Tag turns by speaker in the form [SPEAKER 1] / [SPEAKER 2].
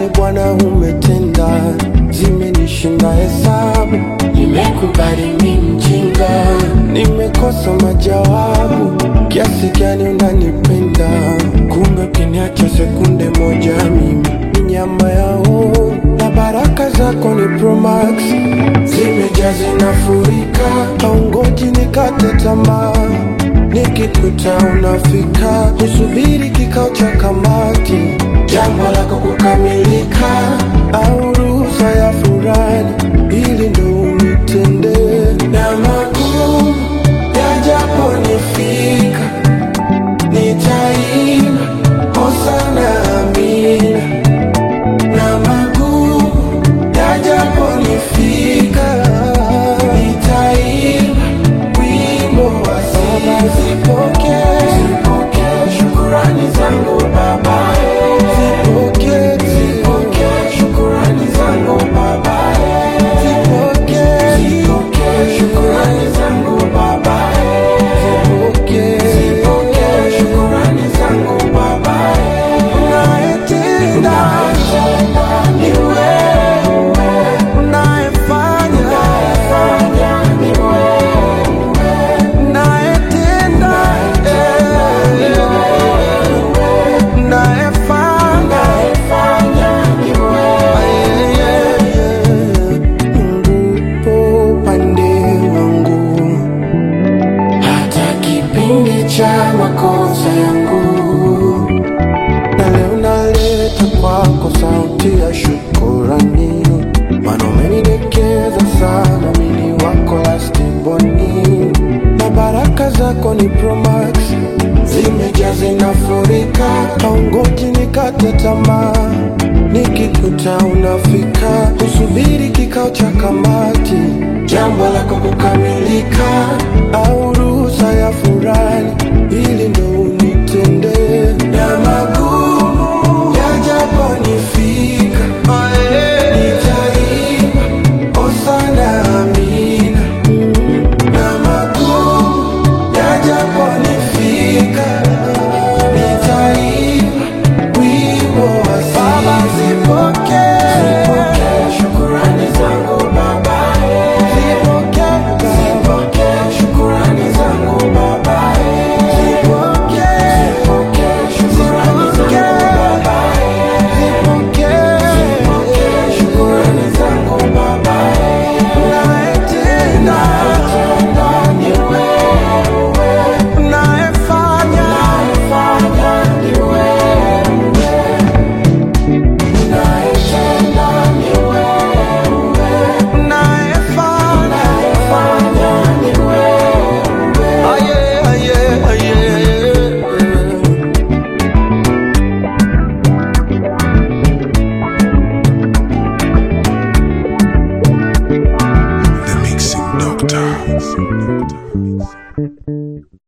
[SPEAKER 1] Asante Bwana umetenda, zimenishinda hesabu. Nimekubali mi mjinga, nimekosa majawabu. Kiasi gani unanipenda, kumbe ukiniacha sekunde moja mimi ni nyama yao, na baraka zako ni Promax, zimejaa zinafurika, haungoji nikate tamaa nikikuta unafika, usubiri kikao cha kamati, jambo lako kukamilika, au ruhusa ya furani, ili ndo unitende na magumu yajaponifika, nitaimba hosana amina, na magumu yajaponifika, nitaimba wimbo wa sifa. Zipokee, zipokee shukurani zangu Baba, zipokee, zipokee shukurani zangu Baba, zipokee, zipokee shukurani zangu Baba, zipokee, zipokee shukurani zangu Baba, unayetenda ni wewe, unayefanya ni wewe unayetenda unayefanya Mungu upo upande wangu hata kipindi cha makosa yangu na leo naleta kwako sauti ya shukurani, maana umenidekeza sana, mini wako lastiboni, na baraka zako ni Promax, zimejaa zinafurika, haungoji nikate tamaa, nikikuta unafika, usubiri kikao cha kamati, jambo lako kukamilika, au ruhusa ya furani, ili ndo unitende na magumu yajaponifika, nitaimba hosana amina, na magumu yajaponifika, nitaimba wimbo wa Baba. Zipokee, zipokee shukurani zangu Baba, zipokee, zipokee shukurani zangu Baba, zipokee, zipokee shukurani zangu Baba, zipokee, zipokee shukurani zangu Baba, unayetenda ni wewe, unayefanya ni wewe unayetenda ni wewe, unayefanya ni wewe. Aye, aye, aye.
[SPEAKER 2] The Mixing Doctor.